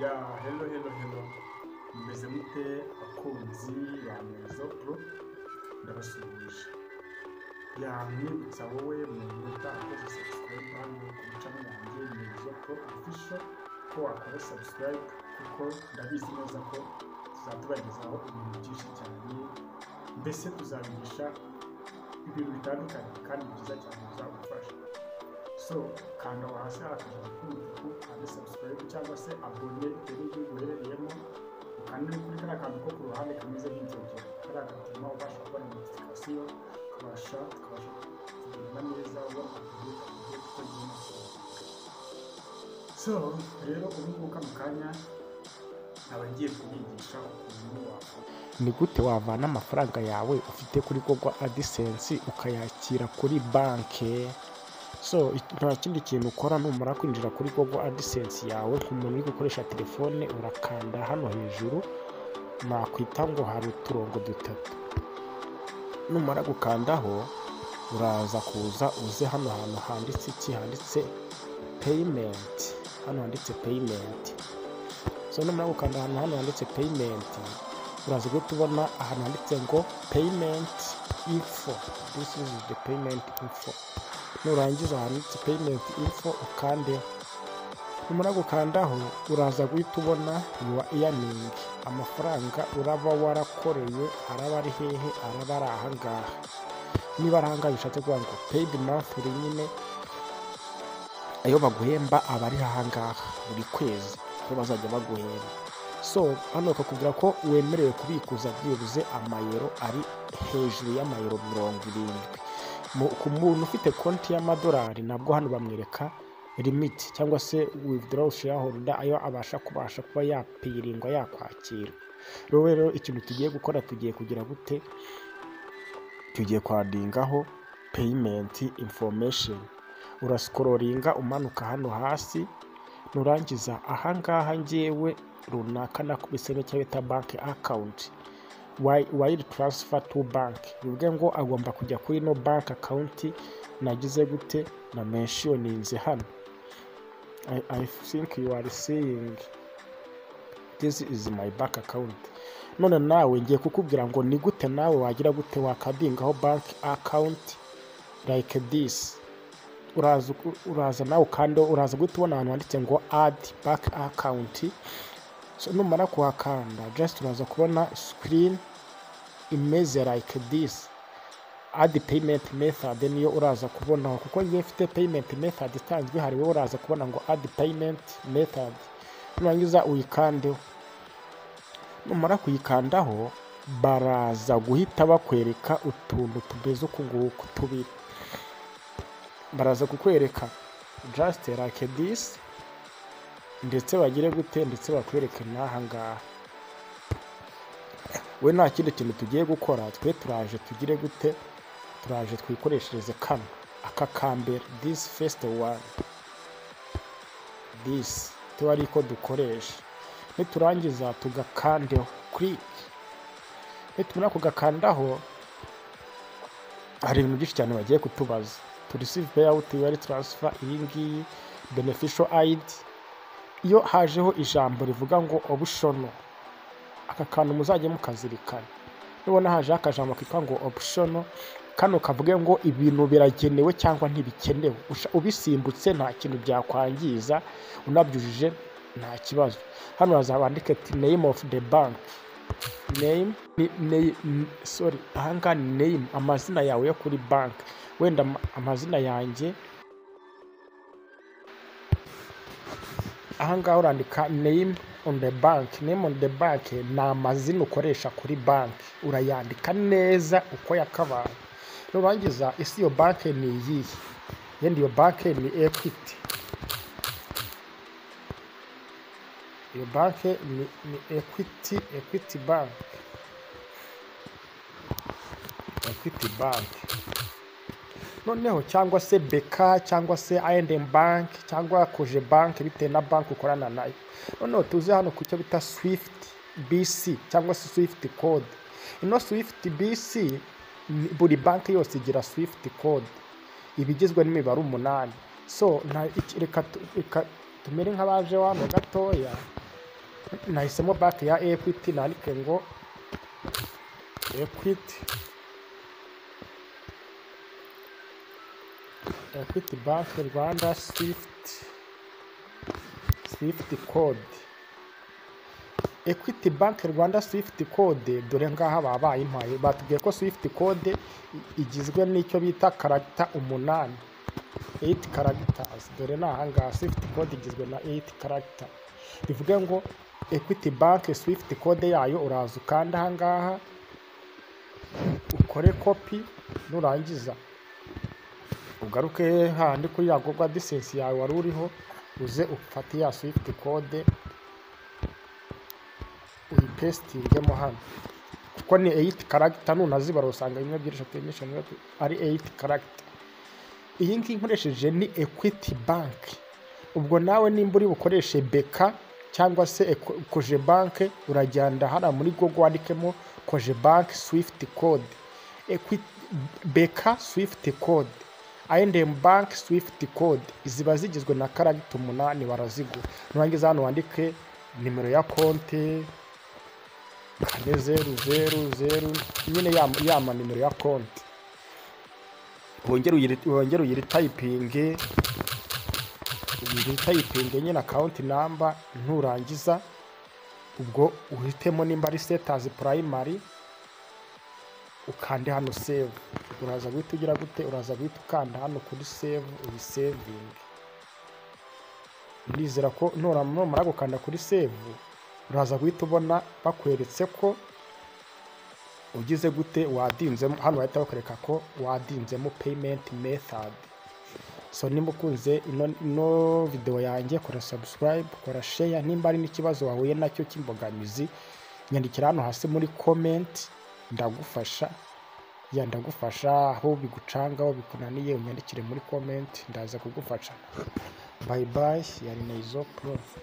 ya hero hero hero mbese mute bakunzi ba merizopro ndabasuhuje yamwibutsa wowe muntu utakoze subscribe hano ku mucamo wanjye merizopro official ko wakora subscribe kuko ndabizi neza ko tuzatubagezaho ibintu byinshi cyane mbese tuzabigisha ibintu bitandukanye kandi byiza cyane bizagufasha so kanda hasi hakajya k'umutuku kandi subscribe cyangwa se abone bitewe n'igihugu uherereyemo ukanda no kuri kariya kantu ko ku ruhande kameze nk'inzogera kariya gatuma ubasha kubona notification ukabasha tukabasha kugenda neza ubona amakuru agiye gukorwa so rero ubu ngubu kano kanya nkaba ngiye kubigisha ukuntu wakora ni gute wavana amafaranga yawe ufite kuri google adisense ukayakira kuri banki so it- nta kindi kintu ukora numara kwinjira kuri google adisense yawe nk'umuntu uri gukoresha telefone urakanda hano hejuru nakwita ngo hari uturongo dutatu numara gukandaho uraza kuza uze hano hantu handitse iki handitse peyimenti hano handitse peyimenti so numara gukanda ahantu hano handitse peyimenti uraza guhita ubona ahantu handitse ngo peyimenti info this is the payment info nurangiza handitse payment info ukande numara gukandaho uraza guhita ubona yuwa earning amafaranga uraba warakoreye araba ari hehe araba ari ahangaha niba ari ahangaha bishatse kuvuga ngo paid monthly nyine ayo baguhemba aba ari ahangaha buri kwezi aho bazajya baguhemba so hano bakakubwira ko wemerewe kubikuza byibuze amayero ari hejuru y'amayero mirongo irindwi Mu- ku muntu ufite konti y'amadolari nabwo hano bamwereka limiti cyangwa se withdrawal shareholder ayo abasha kubasha kuba yapirindwa yakwakira rero rero ikintu tugiye gukora tugiye kugira gute tugiye kwadingaho peyimenti infomesheni urasikororinga umanuka hano hasi nurangiza ahangaha ngewe runaka nakubisemo icyo bita banki akawunti wayiri taransifa tu banki bivuge ngo agomba kujya kuri ino banki akawunti nagize gute na menshiyoninze hano I, I think you are seeing this is my bank account none nawe ngiye kukubwira ngo ni gute nawe wagira gute wakadingaho bank account like this uraza uku- uraza nawe kandi uraza guhita ubona ahantu handitse ngo add back account so numara kuhakanda just uraza kubona screen imeze like this add payment method niyo uraza kubonaho kuko ngiye mfite payment method itanzwe hari wowe uraza kubona ngo add payment method nurangiza uyikandeho numara kuyikandaho baraza guhita bakwereka utuntu tumeze uku nguku tubiri baraza kukwereka just like this ndetse bagire gute ndetse bakwereke n'aha ngaha we nta kindi kintu tugiye gukora twe turaje tugire gute turaje twikoreshereze kano aka kambere this first one this tuba ari ko dukoresha niturangiza tugakandeho click nitumara kugakandaho hari ibintu byinshi cyane bagiye kutubaza to receive payout wire transfer iyi ngiyi beneficial aid iyo hajeho ijambo rivuga ngo optional aka kantu muzajye mukazirikana nubona hajeho akajambo kitwa ngo optional kano kavuge ngo ibintu biragenewe cyangwa ntibikenewe Usha- ubisimbutse nta kintu byakwangiza unabyujije nta kibazo hano hazabandike ati name of the bank name ni name n- sorry ahangaha ni name amazina yawe yo kuri banki wenda ama- amazina yanjye ahangaha urandika name on the bank name on the bank ni amazina ukoresha kuri banki urayandika neza uko yakabaye nurangiza isi iyo banki ni iyihe yenda iyo banki ni equity iyo banki ni, ni equity equity bank equity bank noneho cyangwa se beka cyangwa se I&M bank cyangwa koje bank bitewe na banki ukorana nayo noneho tuze hano ku cyo bita swift bc cyangwa se swift code ino swift bc ni- buri banki yose igira swift code iba igizwe n'imibare umunani so nta- iki- reka tu- reka tumere nk'abaje wano gatoya nahisemo banki ya ekwiti nandike ngo ekwiti ekwiti banki rwanda sifuti sifuti kode ekwiti banki rwanda sifuti kode dore ngaha baba bayintwaye batubwiye ko sifuti kode igizwe n'icyo bita karagita umunani eyiti karagitazi dore ni ahangaha sifuti kode igizwe na eyiti karagita bivuge ngo ekwiti banki sifuti kode yayo uraza ukanda ahangaha ukore kopi nurangiza ugaruke handi kuri ya gogwa disensi yawe wari uriho uze ufate ya sifuti kode uyipesitingemo hano kuko ni eyiti karagita nunazibara usanga bimwe byinshi atimisha ari eyiti karagita iyi ngiyi nkoresheje ni ekwiti banki ubwo nawe nimba uri bukoreshe beka cyangwa se koje banki uragenda hano muri gogo wandikemo koje banki swifuti kode beka swifuti kode ayendemu banki swifuti kode ziba zigizwe na karagita umunani barazigura nurangiza hano wandike nimero ya konti kane zeru zeru zeru nyine yama nimero ya konti wongere uyiritayipinge uyiritayipinge nyine akawunti namba nturangiza ubwo uhitemo nimba ari setazi purayimari ukande hano sevu uraza guhita ugira gute uraza guhita ukanda hano kuri sevu uyisevinge ndizera ko numara gukanda kuri sevu uraza guhita ubona bakweretse ko ugize gute wadinzemo hano bahita bakwereka ko wadinzemo peyimenti methodi so nimba ukunze ino videwo yanjye kora sabusikarayibu kora sheya nimba hari n'ikibazo wahuye nacyo cy'imbogamizi nyandikira hano hasi muri komenti ndagufasha ya ndagufasha aho bigucanga aho bikunaniye unyandikire muri komenti ndaza kugufasha bayi bayi ya nizo pro